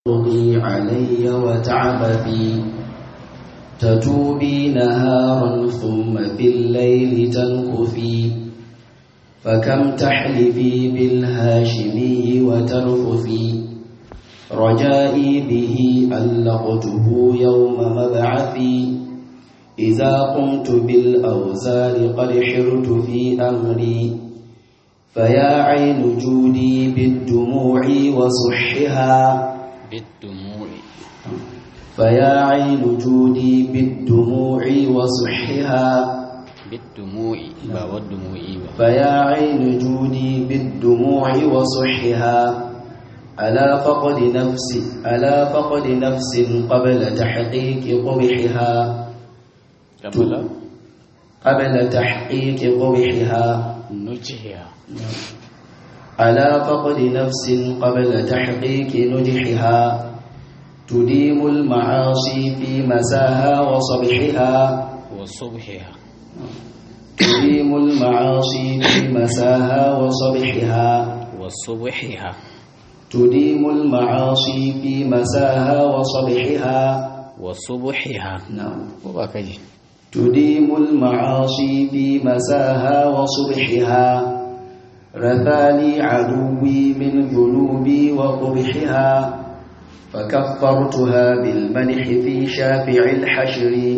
تغي علي وتعبثي تتوبي نهارا ثم في الليل تنكثي فكم تحلفي بالهاشمي وترفثي رجائي به ألقته يوم مبعثي إذا قمت بالأوزار قد حرت في أمري فيا عين جودي بالدموع وصحها بالدموع فيا عين جودي بالدموع وصحها بالدموع با والدموع با فيا عين جودي بالدموع وصحها ألا فقد نفسي ألا فقد نفس قبل تحقيق قبحها قبل قبل تحقيق قبحها نجحها ألا فقد نفس قبل تحقيق نجحها تديم المعاصي في مساها وصبحها وصبحها تديم المعاصي في مساها وصبحها وصبحها تديم المعاصي في مساها وصبحها وصبحها نعم وباكجي تديم المعاصي في مساها وصبحها رثاني عدوي من ذنوبي وقبحها فكفرتها بالمدح في شافع الحشر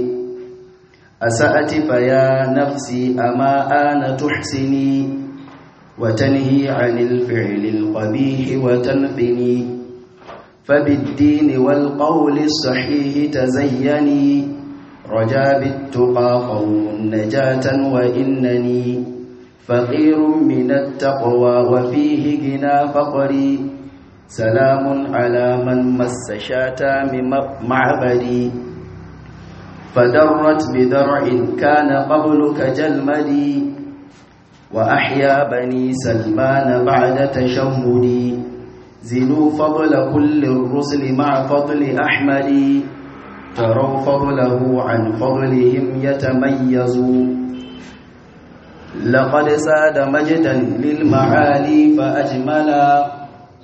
أسأت فيا نفسي أما آن تحسني وتنهي عن الفعل القبيح وتنثني فبالدين والقول الصحيح تزيني رجا بالتقى قوم نجاة وإنني فقير من التقوى وفيه غنى فقري سلام على من مس شاتام معبدي فدرت بدرع كان قبل كجلمدي وأحيا بني سلمان بعد تشهدي زنوا فضل كل الرسل مع فضل أحمد تروا فضله عن فضلهم يتميزوا لقد ساد مجدا للمعالي فأجملا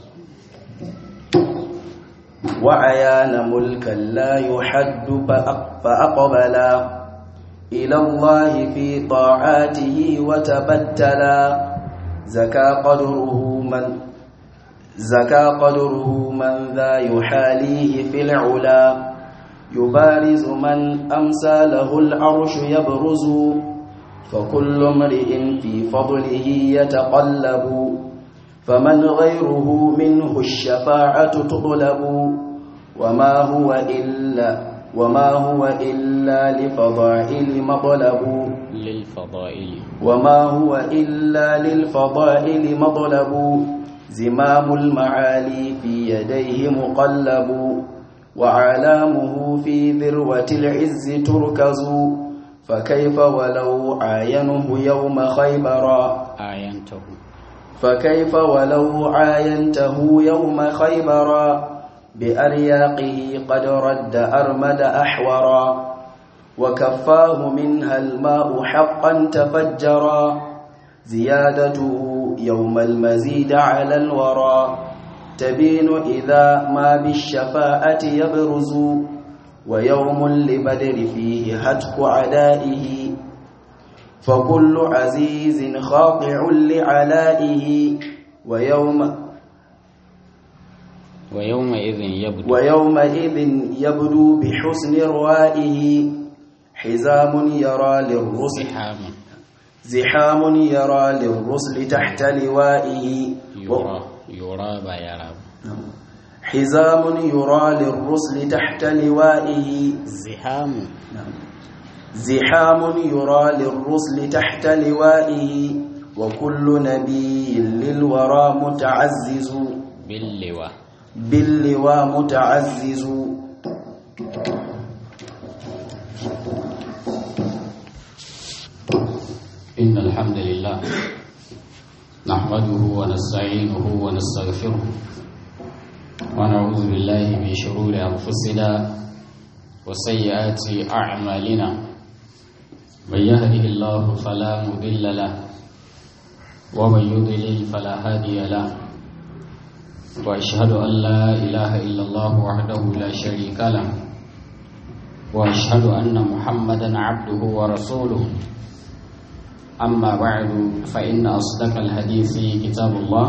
وعيان ملكا لا يحد فأقبلا إلى الله في طاعاته وتبتلا زكى قدره من زكى قدره من ذا يحاليه في العلا يبارز من أمسى له العرش يبرز فكل امرئ في فضله يتقلب فمن غيره منه الشفاعة تطلب وما هو إلا وما هو إلا لفضائل مطلب للفضائل وما هو إلا للفضائل مطلب زمام المعالي في يديه مقلب وعلامه في ذروة العز تركز فكيف ولو عاينه يوم خيبر آينته فكيف ولو عاينته يوم خيبر بأرياقه قد رد أرمد أحورا وكفاه منها الماء حقا تفجرا زيادته يوم المزيد على الورى تبين إذا ما بالشفاءة يبرز ويوم لبدر فيه هتك عدائه فكل عزيز خاضع لعلائه ويوم ويومئذ يبدو ويومئذ يبدو بحسن روائه حزام يرى للرسل زحام زحام يرى للرسل تحت لوائه يرى يرى با يرى حزام يرى للرسل تحت لوائه زحام زحام يرى للرسل تحت لوائه وكل نبي للورى متعزز باللواء باللواء متعزز إن الحمد لله نحمده ونستعينه ونستغفره ونعوذ بالله من شرور أنفسنا وسيئات أعمالنا من يهده الله فلا مضل له ومن يضلل فلا هادي له وأشهد أن لا إله إلا الله وحده لا شريك له وأشهد أن محمدا عبده ورسوله أما بعد فإن أصدق الحديث كتاب الله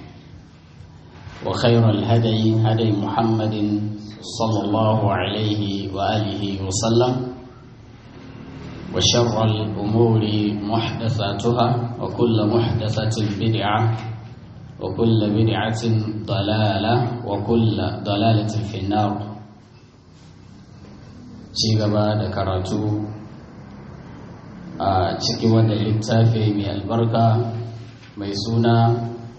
وخير الهدي هدي محمد صلى الله عليه وآله وسلم وشر الأمور محدثاتها وكل محدثة بدعة وكل بدعة ضلالة وكل ضلالة في النار cigaba da karatu a cikin wanda littafi mai albarka mai suna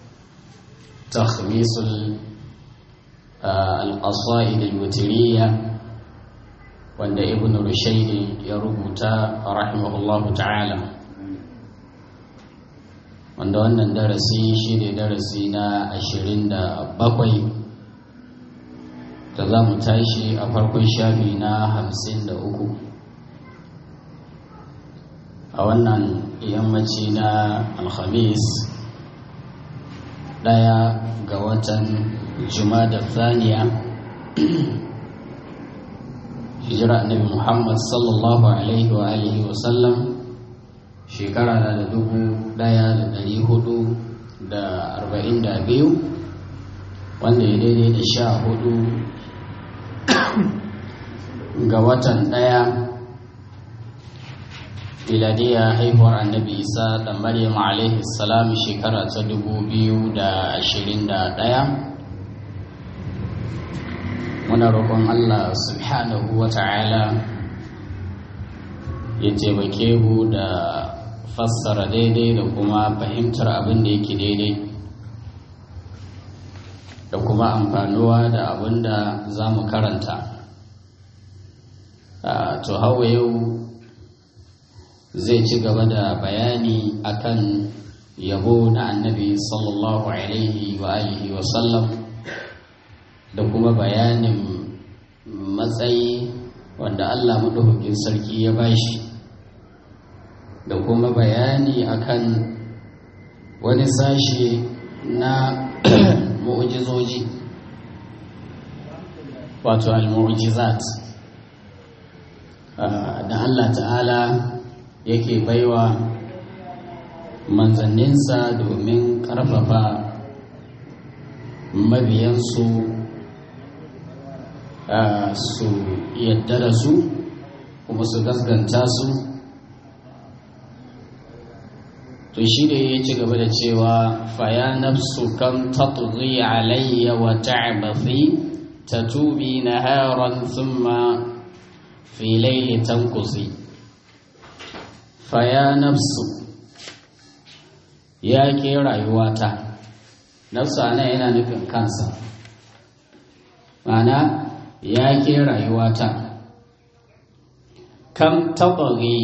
takhmisul al-qasaid al-wutiriya wanda ibn rushayd ya rubuta rahimahullahu ta'ala wanda wannan darasi shi ne darasi na ashirin da bakwai da za mu tashi a farkon shafi na hamsin da uku a wannan yammaci na alhamis ɗaya ga watan da thaniya hijira annabi muhammad sallallahu alaihi wa alihi wa sallam shekara na da dubu daya da dari hudu da arba'in da biyu wanda ya daidai da sha hudu ga watan daya miladiya haihuwar annabi isa da maryam alaihi salam shekara ta dubu biyu da ashirin da daya muna roƙon allah subhanahu wa ta'ala ya taimake mu da fassara daidai da kuma fahimtar abin da yake daidai da kuma amfanuwa da abin da za mu karanta to hawa yau zai ci gaba da bayani akan yabo na annabi sallallahu alaihi wa alihi wa sallam da kuma bayanin matsayi wanda allah maɗaukakin sarki ya bashi da kuma bayani akan wani sashe na mu'ujizoji wato al-mu'ujizat da Allah ta'ala yake baiwa manzanninsa domin ƙarfafa mabiyansu su yadda da su kuma su gasganta su to shi ne ya ci gaba da cewa faya nafsu kan tatghi alayya wa ta'bathi tatubi naharan thumma fi layli tanqusi faya nafsu ya ke rayuwata nafsu ana yana nufin kansa mana ya ke rayuwata kam tatghi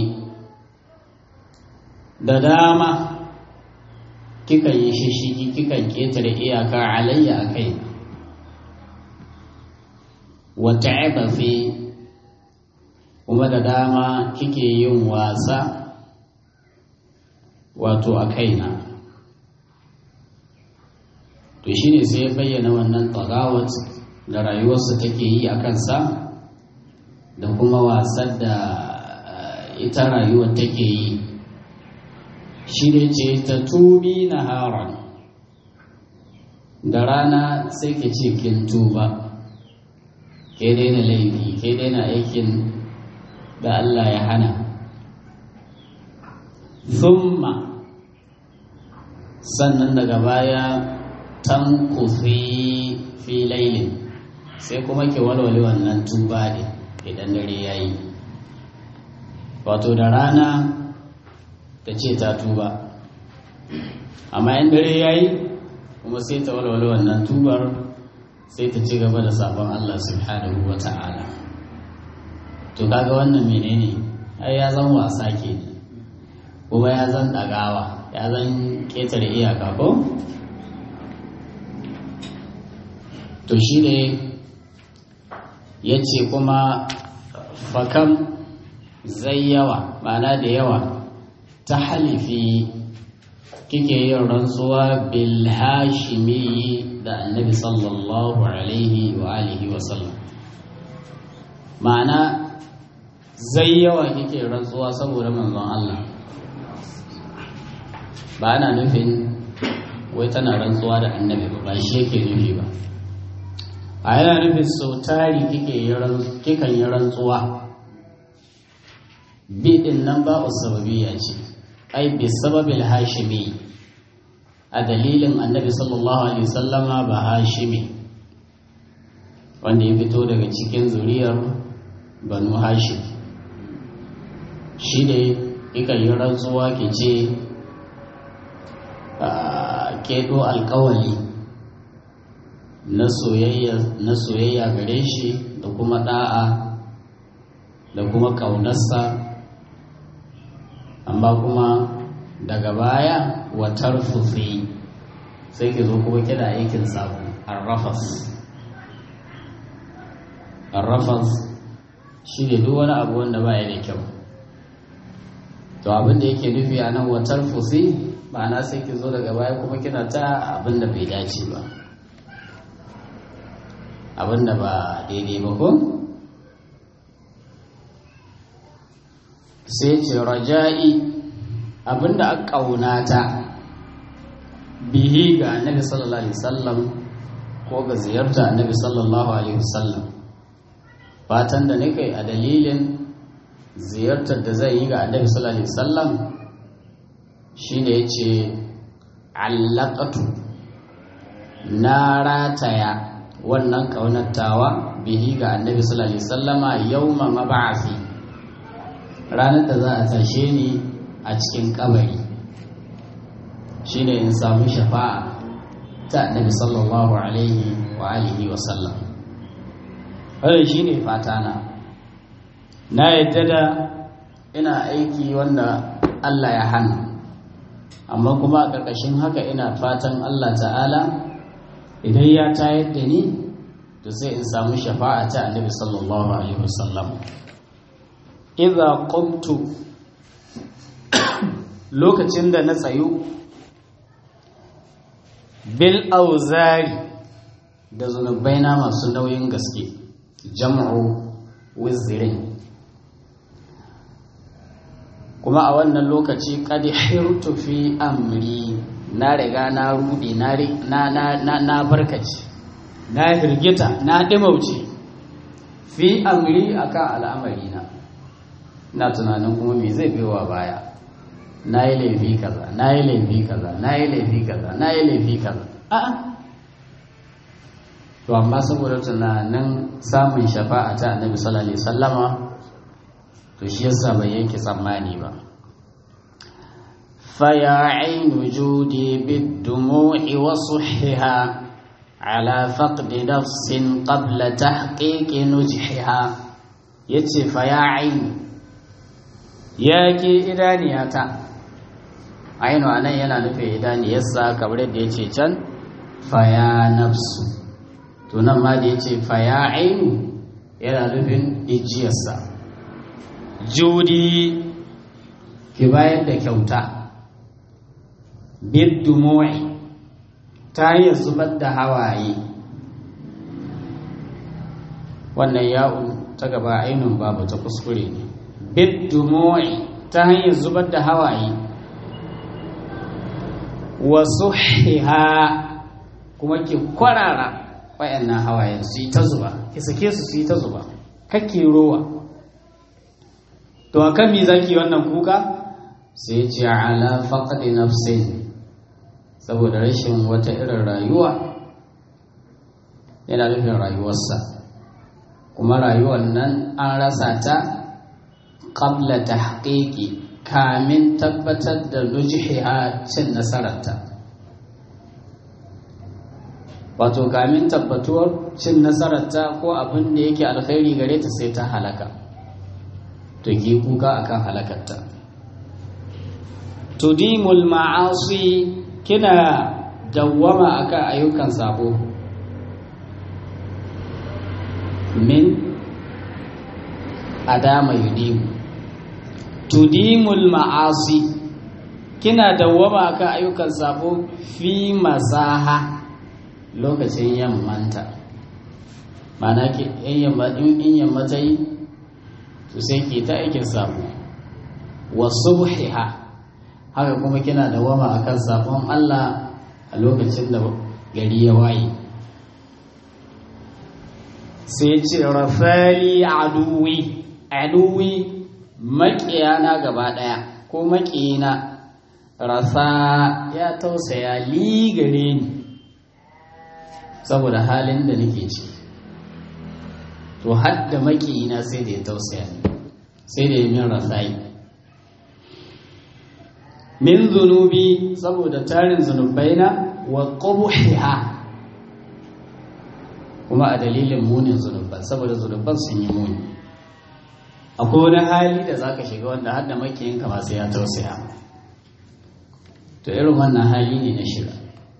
da dama kika yi shishigi kikan ketare iyaka alayya a kai wata fi kuma da dama kike yin wasa wato a kaina to shine sai ya bayyana wannan tagawat da rayuwarsa take yi a kansa da kuma wasan da ita rayuwar take yi shi ne ce ta tubi na haron da rana sai ke ce kin tuba ke daina laifi ke daina aikin da Allah ya hana thumma sannan daga baya tan kufi fi lailin sai kuma ke walwale wannan tuba ne idan dare ya yi wato da rana ta ce ta tuba amma in dare ya yi kuma sai ta walwale wannan tubar sai ta ci gaba da sabon Allah subhanahu wa ta'ala to kaga wannan menene ai ya zan wasa ke ne kuma ya zan ɗagawa ya zan ƙetare iyaka ko to shi ne ya ce kuma fakam zai yawa ma'ana da yawa ta halifi kike yin rantsuwa bil hashimi da annabi sallallahu alaihi wa alihi wa sallam ma'ana zai yawa kike rantsuwa saboda manzon Allah ba ana nufin wai tana rantsuwa da annabi ba ba shi yake nufi ba a yana nufin sau tari kikan yi rantsuwa biɗin nan ba sababiya ce ai bi sababil hashimi a dalilin annabi sallallahu alaihi sallama ba hashimi wanda ya fito daga cikin zuriyar banu hashim shi ne ikan yi rantsuwa ke ce keɗo alkawali na soyayya gare shi da kuma ɗa'a da kuma ƙaunarsa amma kuma daga baya watar fufi sai ki zo kuma kina aikin sabu arrafas arrafas shi ne duk wani abu wanda baya da kyau to abin da yake nufi a nan watar fufi ma'ana sai ki zo daga baya kuma kina ta abin da bai dace ba abin da ba daidai ba ko sai ce raja'i abin da aka ƙaunata bihi ga annabi sallallahu alaihi wasallam ko ga ziyarta annabi sallallahu alaihi wasallam fatan da nake a dalilin ziyartar da zai yi ga annabi sallallahu alaihi wasallam shine yace allaqatu na rataya wannan kaunatawa bihi ga annabi sallallahu alaihi wasallama yawma mab'athi ranar da za a tashe ni a cikin kabari shine in samu shafa'a ta annabi sallallahu alaihi wa alihi wa sallam wannan shine fatana na yadda da ina aiki wanda Allah ya hana amma kuma a ƙarƙashin haka ina fatan Allah ta'ala idan ya tayar da ni to sai in samu shafa'a ta annabi sallallahu alaihi wasallam idza qumtu lokacin da na tsayu bil auzari da zunubaina masu nauyin gaske jam'u wizrin kuma a wannan lokaci kadi hirtu fi amri na riga na rudi na na na barkace na hirgita na dimauce fi amri akan al'amari na na tunanin kuma me zai biyowa baya na yi laifi kaza na yi laifi kaza na yi laifi kaza na yi laifi kaza a'a to amma saboda tunanin samun shafa'a ta annabi sallallahu alaihi wasallama to shi yasa bai yanke tsammani ba فيا عين جودي بالدموع وصحها على فقد نفس قبل تحقيق نجحها يتي فيا عين ياكي إدانياتا عين أنا ينا نفي إدانيسا كبرد يتي can فيا نفس tunan ma da ya ce faya ainu yana nufin ijiyarsa judi ki bayar da kyauta biddumu'i ta hanyar zubar da hawaye wannan ya'un ta gaba ainihin babu ta kuskure ne biddumu'i ta hanyar zubar da hawaye wasu hiha kuma ki kwarara wayannan hawayen su yi ta zuba ki sake su su yi ta zuba kake rowa to akan me zaki wannan kuka sai ce ala faqdi nafsin saboda rashin wata irin rayuwa yana nufin rayuwarsa kuma rayuwar nan an rasa ta qabla tahqiqi kamin tabbatar da nujhiha cin nasararta wato kamin tabbatuwar cin nasararta ko abin da yake alkhairi gare ta sai ta halaka to ki kuka akan halakarta tudimul ma'asi kina dawwama akan ayyukan sabo min adama yudimu tudimul ma'asi kina dawwama akan ayyukan sabo fi masaha lokacin yammanta mana ke in yamma in yamma ta yi to sai ke ta aikin sabo wa subhiha haka kuma kina da wama akan sabon Allah a lokacin da gari ya waye sai ce rafali aduwi aduwi maƙiyana gaba ɗaya ko maƙiyina rasa ya tausaya ligare ni saboda halin da nake ci to hadda maƙiyina sai da ya tausaya ni sai da ya min rasayi min zunubi saboda tarin zunubaina wa ƙubuhiha kuma a dalilin munin zunuban saboda zunuban sun yi muni akwai wani hali da za ka shiga wanda har da makiyinka ba sai ya tausaya to irin wannan hali ne na shiga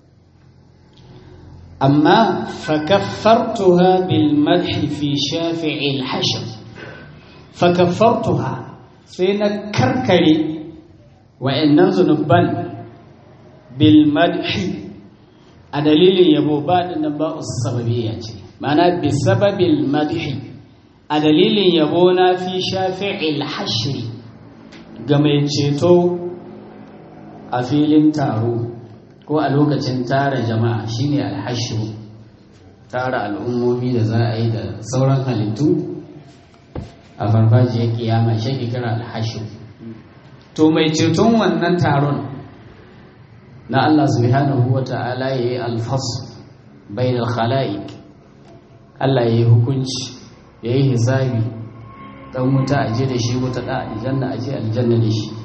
amma fakaffartuha bil madhi fi shafi'il hashr fakaffartuha sai na karkare wa'annan zunuban bil madhi a dalilin yabo ba dinnan ba sababiyya ce ma'ana bi sababil madhi a dalilin yabo na fi shafi'il hashri ga mai ceto a filin taro ko a lokacin tara jama'a shine alhashru tara al'ummomi da za a yi da sauran halittu a farfajiyar kiyama shi kira alhashru to mai ceton wannan taron na Allah subhanahu wa ta'ala ya yi alfasu bai da khala'ik Allah ya yi hukunci ya yi hisabi dan wuta a je da shi wuta da aljanna a je aljanna da shi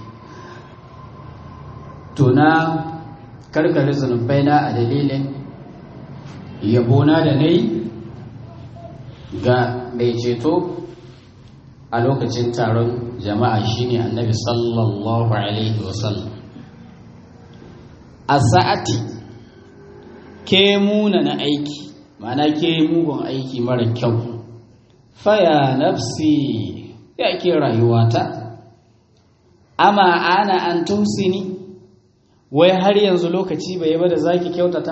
to na karkare zunubai na a dalilin yabona da na yi ga mai ceto a lokacin taron jama'a shine annabi sallallahu alaihi wasallam a sa'ati ke muna na aiki ma'ana ke mugun aiki mara kyau faya nafsi ya ke rayuwata ama ana an tumsini wai har yanzu lokaci bai ba da zaki kyautata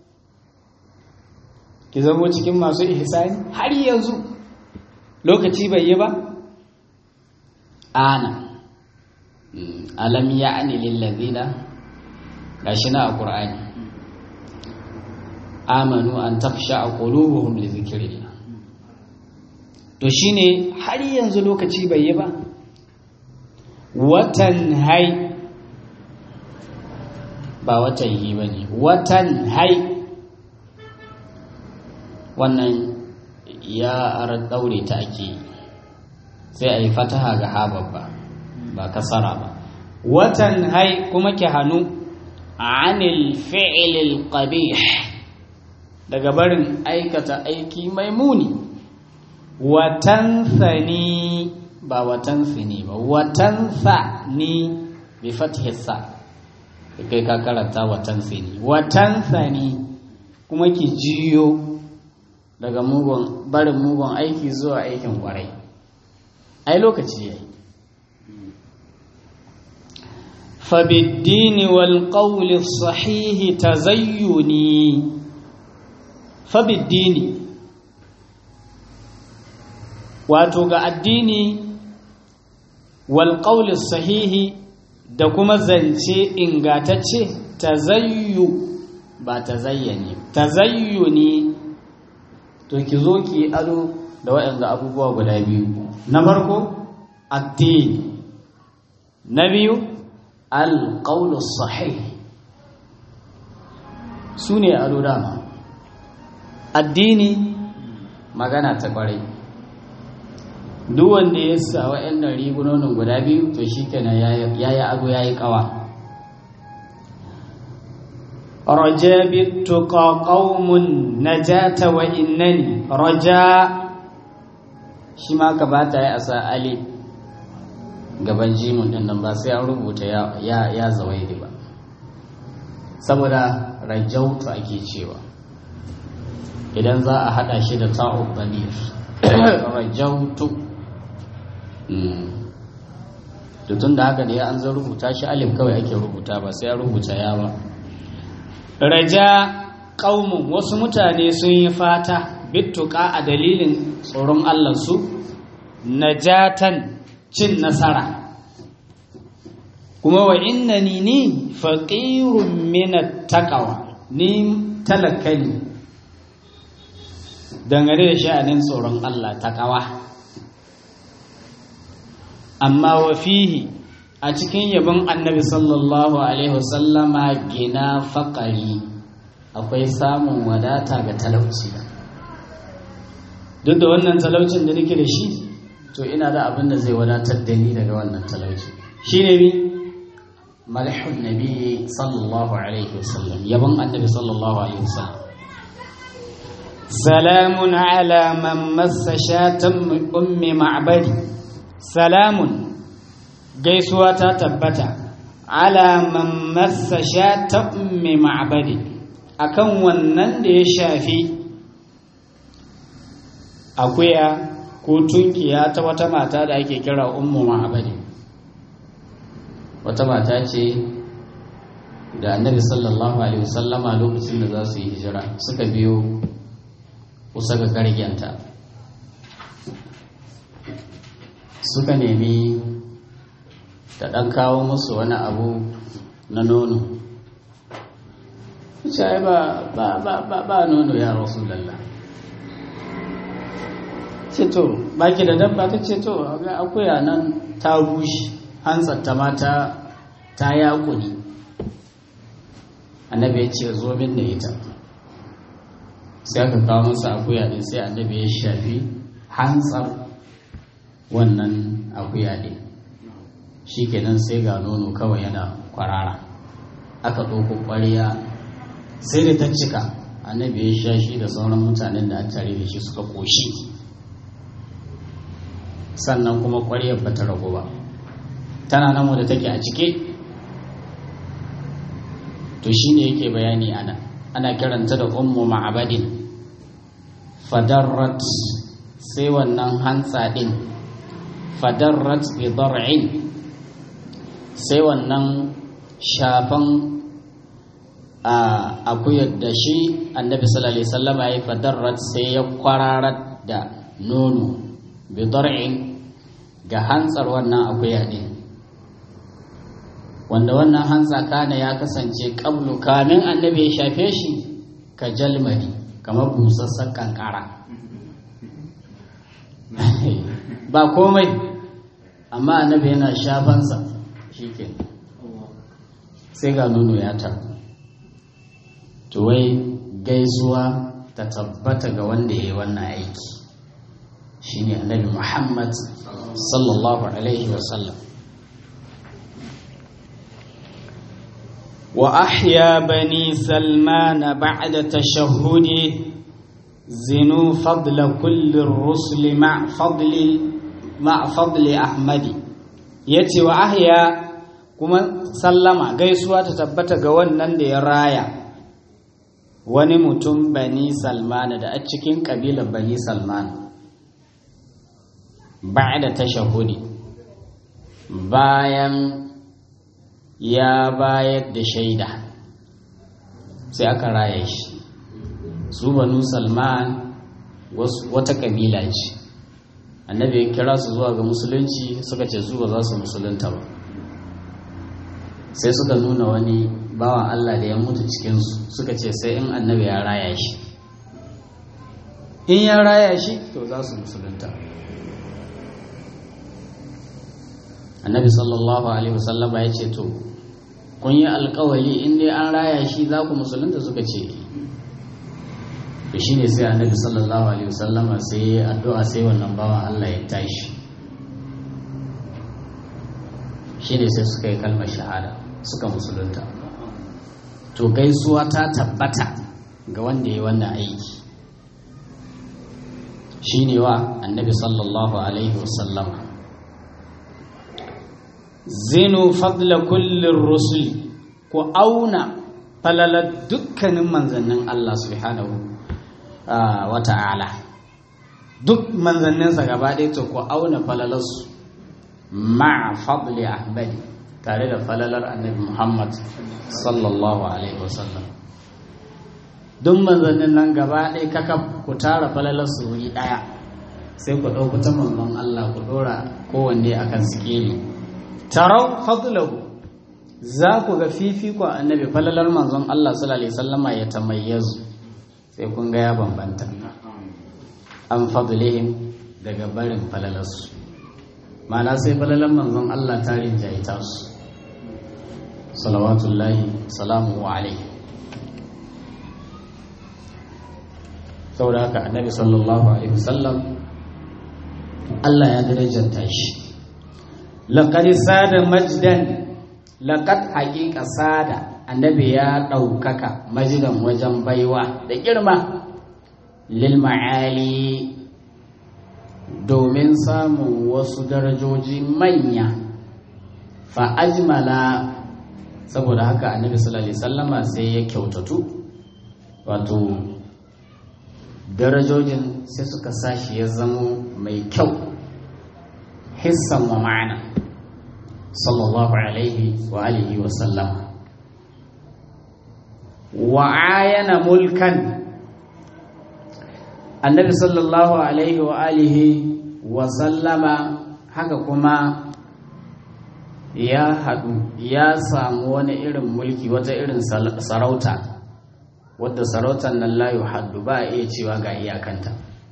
ki zamo cikin masu ihsani har yanzu lokaci bai yi ba ana alam ya'ni lil ladina gashi na a qur'ani amanu an takhsha qulubuhum li dhikrillah to shine har yanzu lokaci bai yi ba watan hai ba watan yi ba ne watan hai wannan ya arar daure ta ake sai a yi fataha ga ha babba ba kasara ba watan hai kuma ki hannu anil fi'ilil qabih daga barin aikata aiki mai muni watan sani ba watan sini ba watan ni bi fathi sa kai ka karanta watan sini watan sani kuma ki jiyo daga mugun barin mugun aiki zuwa aikin kwarai ai lokaci yayi فبالدين والقول الصحيح تزيني فبالدين wato ga addini wal sahihi da kuma zance ingatacce tazayyu ba tazayyani tazayyuni to ki zo ki ado da waɗanda abubuwa guda biyu na farko addini na biyu alƙaunar sahih su ne ado dama addini magana ta ƙwarai duk wanda ya sa waɗannan rigunonin guda biyu to shi kenan ya yi ado ya yi ƙawa raja bittuqa qaumun najata wa innani raja shi ma ka bata ya asa ali gaban jimin din nan ba sai an rubuta ya ya zawaidi ba saboda rajautu ake cewa idan za a hada shi da ta'ub damir rajautu to tun da haka ne an zan rubuta shi alif kawai ake rubuta ba sai an rubuta ya ba raja ƙaumun wasu mutane sun yi fata bittuka a dalilin tsoron allansu najatan cin nasara kuma wa inna ni ni faƙirun minat takawa ni talaka ne dangane da sha'anin tsoron Allah takawa amma wa fihi a cikin yabon annabi sallallahu alaihi wasallama gina faƙari akwai samun wadata ga talauci duk da wannan talaucin da nake da shi to ina da abin da zai wadatar da ni daga wannan talauci shi ne mi malhun nabi sallallahu alaihi wasallam yabon annabi sallallahu alaihi wasallam salamun ala man massa shatan ummi ma'badi salamun gaisuwa ta tabbata ala man massa shatan ummi ma'badi akan wannan da ya shafi akuya ko tunkiya ta wata mata da ake kira ummu ma'abadi wata mata ce da annabi sallallahu alaihi wasallama lokacin da za su yi hijira suka biyo kusa ga gargenta suka nemi ta ɗan kawo musu wani abu na nono ce ba ba ba ba ba nono ya rasulullah ce to baki da dabba ta ce to ga akuya nan ta bushe hantsar ta mata ta yakuni annabi ya ce zo min da ita sai aka kawo masa akuya din sai annabi ya shafi hantsar wannan akuya din shikenan sai ga nono kawai yana kwarara aka ɗauko ƙwariya sai da ta cika annabi ya sha shi da sauran mutanen da an tare da shi suka ƙoshi sannan kuma ƙwaryar ba ta ragu ba tana nan wadda take a cike to shine yake bayani ana ana kiranta da ummu ma'abadin fadarrat sai wannan hantsa din fadarrat bi dar'in sai wannan shafan a akuyar da shi annabi sallallahu alaihi wasallam ya fadarrat sai ya kwararar da nono bi dar'in ga hantsar wannan akuya din wanda wannan hantsa kana ya kasance qablu kamin annabi ya shafe shi ka jalmadi kamar busassan kankara ba komai amma annabi yana shafansa shike sai ga nono ya ta to wai gaisuwa ta tabbata ga wanda ya yi wannan aiki shine annabi muhammad sallallahu alaihi wasallam وأحيا بني سلمان بعد تشهده زنوا فضل كل الرسل مع فضل مع فضل أحمد يتي وأحيا كما سلم غيسوا تتبت غوانا دي رايا wani mutum bani salman da a cikin ƙabilar bani salman ba da tashahudi bayan ya bayar da shaida sai aka raya shi su banu salman wata kabila ce annabi ya kira su zuwa ga musulunci suka ce su ba za su musulunta ba sai suka nuna wani bawan allah da ya mutu cikinsu suka ce sai in annabi ya raya shi in ya raya shi to za su musulunta annabi sallallahu alaihi wasallama ya ce to kun yi alkawali in dai an raya shi za ku musulunta suka ce to shi ne sai annabi sallallahu alaihi wasallama sai ya addu'a sai wannan bawan Allah ya tashi shi ne sai suka yi kalmar shahada suka musulunta to gaisuwa ta tabbata ga wanda ya yi wannan aiki shi ne wa annabi sallallahu alaihi wasallama zinu fadla kullin rusuli ku auna falalar dukkanin manzannin Allah subhanahu wa ta'ala duk manzanninsa gaba ɗaya to ku auna falalarsu ma'a fadli ahmadi tare da falalar annabi muhammad sallallahu alaihi wasallam duk manzannin nan gaba ɗaya kaka ku tara falalar su wuri ɗaya sai ku ɗauku ta manzon Allah ku ɗora kowanne akan sikeli tarau fadlahu za ku ga fifikon annabi falalar manzon Allah sallallahu alaihi wasallama ya tamayyazu sai kun ga ya bambanta an fadlihim daga barin falalarsu ma'ana sai falalar manzon Allah ta rinjaye ta su salawatullahi salamu alaihi saboda haka annabi sallallahu alaihi wasallam Allah ya darajanta shi laqad sada majdan laqad haqiqa sada annabi ya ɗaukaka majidan wajen baiwa da girma lil ma'ali domin samun wasu darajoji manya fa ajmala saboda haka annabi sallallahu alaihi wasallama sai ya kyautatu wato darajojin sai suka sashi ya zamo mai kyau hissan wa ma'ana sallallahu alaihi wa alihi wa sallama wa ayana mulkan annabi sallallahu alaihi wa alihi wa sallama haka kuma ya haɗu ya samu wani irin mulki wata irin sarauta wadda sarautar nan layu haddu ba a iya cewa ga iyakanta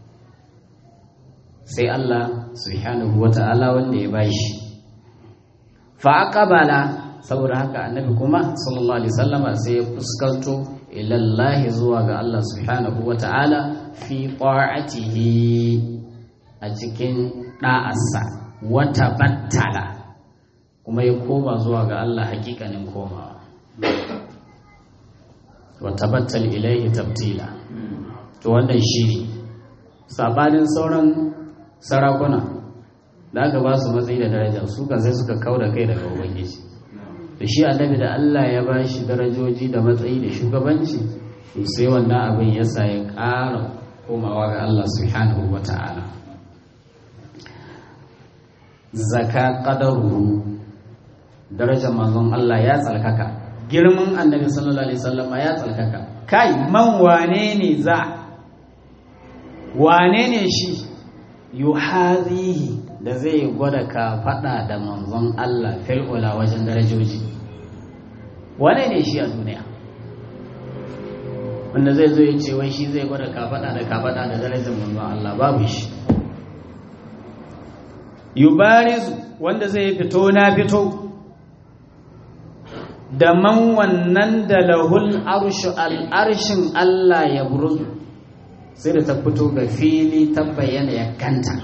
sai Allah subhanahu wa ta'ala wanda ya bashi fa aqbala saboda haka annabi kuma sallallahu alaihi wasallama sai ya fuskanto ilallahi zuwa ga Allah subhanahu wa ta'ala fi ta'atihi a cikin da'arsa wata battala kuma ya koma zuwa ga Allah hakikanin komawa wata battal ilaihi tabtila to wannan shi ne sabanin sauran sarakuna da aka ba su matsayi da daraja su kan sai suka kau da kai daga ubangiji da shi annabi da Allah ya ba shi darajoji da matsayi da shugabanci to sai wannan abin ya sa ya ƙara komawa ga Allah subhanahu wa ta'ala zaka qadaruhu darajar manzon Allah ya tsalkaka girman annabi sallallahu alaihi wasallam ya tsalkaka kai man wane ne za wane ne shi yuhazihi da zai gwada ka fada da manzon Allah fil'ula wajen darajoji wane ne shi a duniya wanda zai zo ya ce wai shi zai gwada ka fada da ka fada da darajar manzon Allah babu shi yubarizu wanda zai fito na fito da man wannan da lahul arshu al'arshin Allah ya buruzu sai da ta fito ga fili ta bayyana ya kanta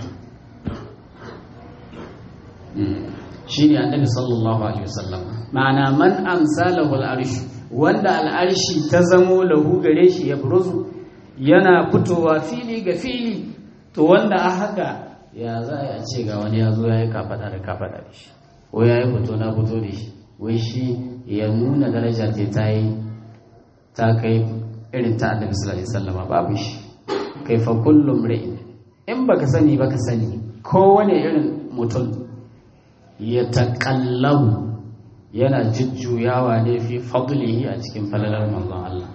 shi ne annabi sallallahu alaihi wasallam ma'ana man amsa lahul arshu wanda al'arshi ta zamo lahu gare shi ya buruzu yana fitowa fili ga fili to wanda a haka ya za a ce ga wani ya zo ya yi kafaɗa da kafaɗa da shi ko ya yi fito na fito da shi wai shi ya nuna daraja ce ta yi ta kai irin ta annabi sallallahu alaihi wasallam babu shi kai fa kullum ra'in in baka sani baka sani kowane irin mutum ya taƙallabu yana jujjuyawa ne fi fadlihi a cikin falalar manzon Allah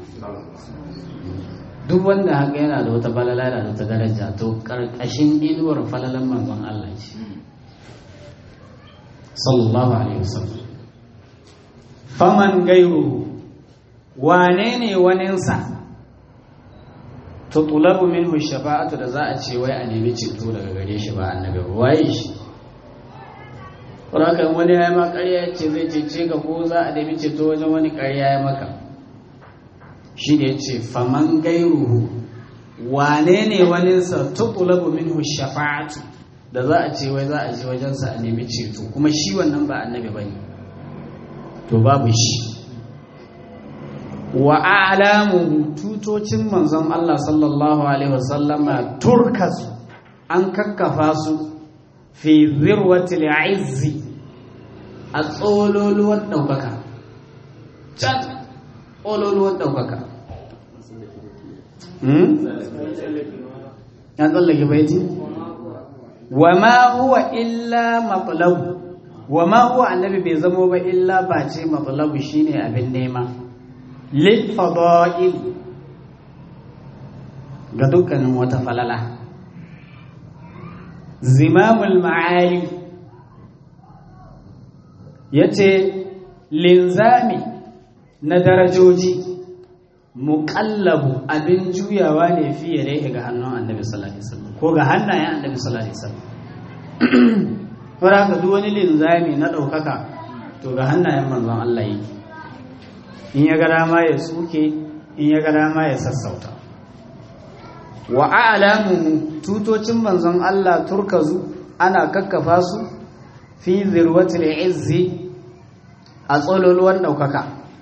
duk wanda haka yana da wata falala da wata daraja to karkashin inuwar falalar manzon Allah ce sallallahu alaihi wasallam faman gairu wane ne waninsa tutulabu minhu shafa'atu da za a ce wai a nemi ceto daga gare shi ba annabi waye shi kan wani ya yi ma ƙarya ce zai cece ka ko za a nemi ceto wajen wani ƙarya ya maka shi ne ce faman gairuhu wane ne waninsa tutulabu minhu shafa'atu da za a ce wai za a je wajensa a nemi ceto kuma shi wannan ba annabi ba ne to babu shi wa alamu tutocin manzon Allah sallallahu alaihi wasallama turkasu an kakkafa su fi zirwatil izzi a tsololuwar ɗaukaka can tsololuwar ɗaukaka ya tsallake baiti wa ma huwa illa matlabu wa ma huwa annabi bai zamo ba illa ba ce matlabu shine abin nema lil fada'il ga dukkanin wata falala zimamul ma'ali ya ce linzami na darajoji muƙallabu abin juyawa ne fiye da ga hannun annabi sallallahu alaihi wasallam ko ga hannayen annabi sallallahu alaihi wasallam fara ka duk wani linzami na ɗaukaka to ga hannayen manzon Allah yake in ya ga dama ya tsuke in ya ga dama ya sassauta wa a'lamu tutocin manzon Allah turkazu ana kakkafa su fi zirwatil izzi a tsololuwan ɗaukaka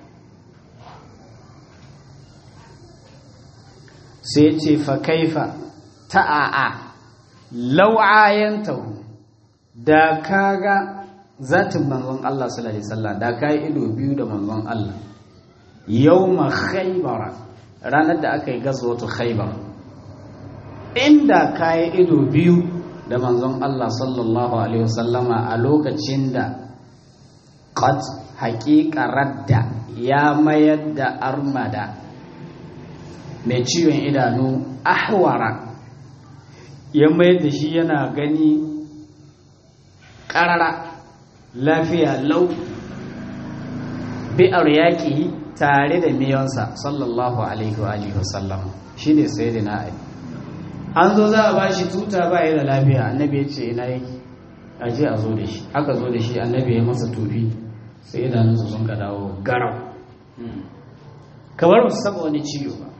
sai ce fa kaifa ta'a'a lau'ayantahu da kaga zatin manzon Allah sallallahu alaihi wasallam da kai ido biyu da manzon Allah yawma khaybara ranar da aka yi gazwatu khaybar inda kai ido biyu da manzon Allah sallallahu alaihi wasallama a lokacin da qad haqiqa radda ya mayar da armada mai ciwon idanu ahwara ya mayar da shi yana gani ƙarara lafiya lau bi'ar yaƙi tare da miyonsa sallallahu alaihi wa sallam shi ne sai da na an zo za a ba shi tuta ba ya da lafiya annabi ya ce ina yake a je a zo da shi aka zo da shi annabi ya masa tufi sai idanunsa sun ka dawo garau kamar ba su saba wani ciwo ba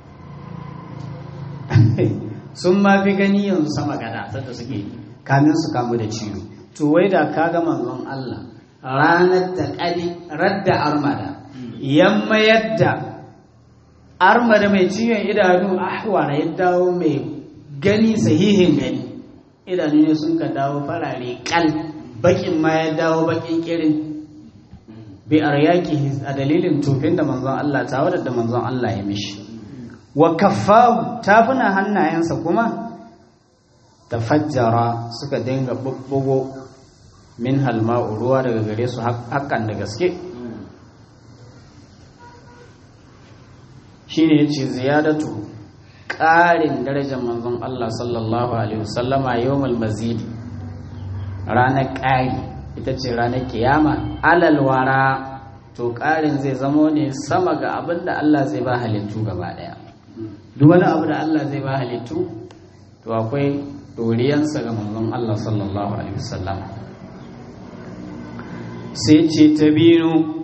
sun ma fi gani yanzu sama gada sanda suke kamin su kamu da ciwo to wai da ka ga manzon Allah ranar da kadi radda armada yamma yadda armada mai ciwon idanu ahwara ya dawo mai gani sahihin gani idanu ne sun ka dawo farare kal bakin ma ya dawo bakin kirin bi aryaki a dalilin tofin da manzon Allah ta wadda da manzon Allah ya mishi wa kaffahu tafuna hannayensa kuma tafajjara suka dinga bubbugo min halma'u ruwa daga gare su hakan da gaske shine yace ziyadatu ƙarin darajar manzon Allah sallallahu alaihi wasallama yawmal mazidi ranar ƙari ita ce ranar kiyama alal wara to ƙarin zai zamo ne sama ga abin da Allah zai ba halittu gaba ɗaya duk wani abu da Allah zai ba halittu to akwai doriyansa ga manzon Allah sallallahu alaihi wasallam sai ce ta binu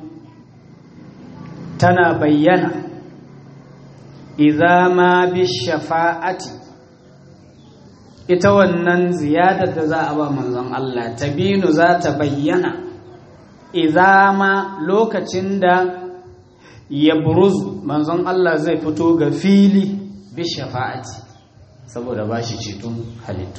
tana bayyana idza ma bi shafa'ati ita wannan ziyadar da za a ba manzon Allah ta binu za ta bayyana idza ma lokacin da ya buruzu manzon Allah zai fito ga fili bi shafa'ati saboda ba shi ceton halittu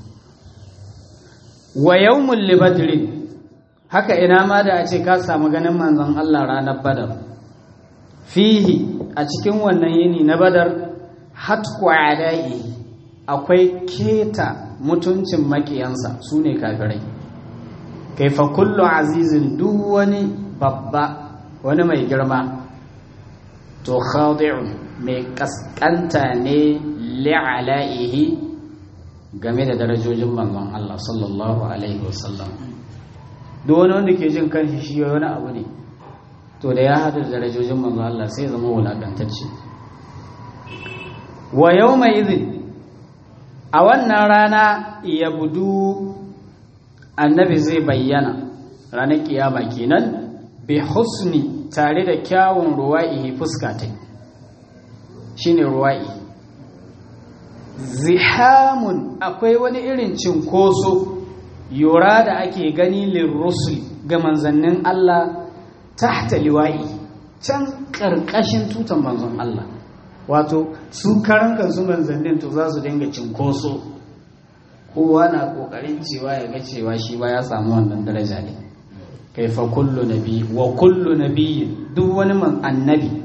wa yawmul libadrin haka ina ma da a ce ka samu ganin manzon Allah ranar badar fihi a cikin wannan yini na badar hatku adai akwai keta mutuncin makiyansa su ne kafirai kaifa kullu azizin duk wani babba wani mai girma to khadi'un mai kaskanta ne li'ala'ihi game da darajojin manzon Allah sallallahu alaihi wasallam duk wani wanda ke jin kanshi shi wani abu ne to da ya hada da darajojin manzon Allah sai zama wulakantacce wa yawma idhin a wannan rana ya budu annabi zai bayyana ranar kiyama kenan bi husni tare da kyawun ruwa'ihi fuska ta shine ruwa'i zihamun akwai wani irin cinkoso yura da ake gani lirrusul ga manzannin Allah tahta liwa'i can ƙarƙashin tutan manzon Allah wato su karan kansu manzannin to za su dinga cinkoso kowa na ƙoƙarin cewa ya ga cewa shi ba ya samu wannan daraja ne kaifa kullu nabi wa kullu nabiyyin duk wani man annabi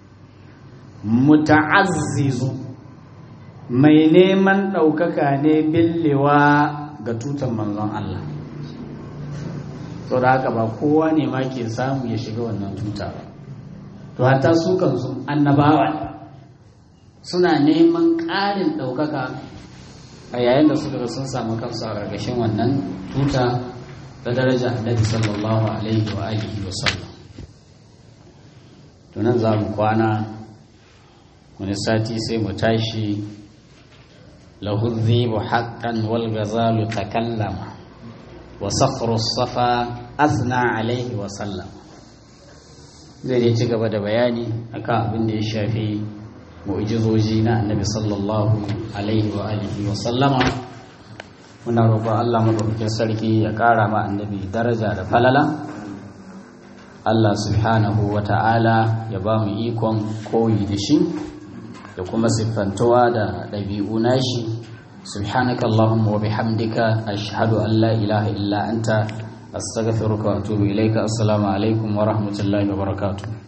muta'azzizu mai neman ɗaukaka ne billewa ga tutan manzon Allah to da haka ba kowa ne ma ke samu ya shiga wannan tuta ba to hatta su kansu annabawa suna neman ƙarin ɗaukaka a yayin da suka sun samu kansu a ƙarƙashin wannan tuta ta daraja annabi sallallahu alaihi wa alihi wa sallam tunan za mu kwana wani sati sai mu tashi lahu dhibu haqqan wal ghazalu takallama wa sakhru safa asna alaihi wa sallam zai dai ci gaba da bayani akan abin da ya shafi mu'jizoji na annabi sallallahu alaihi wa alihi wa sallama muna roƙon Allah madaukakin sarki ya ƙara ma annabi daraja da falala Allah subhanahu wa ta'ala ya ba mu ikon koyi da shi da kuma siffantuwa da ɗabi'u nashi subhanaka Allahumma wa bihamdika ashhadu an la ilaha illa anta astaghfiruka wa atubu ilaika assalamu alaikum wa rahmatullahi wa barakatuh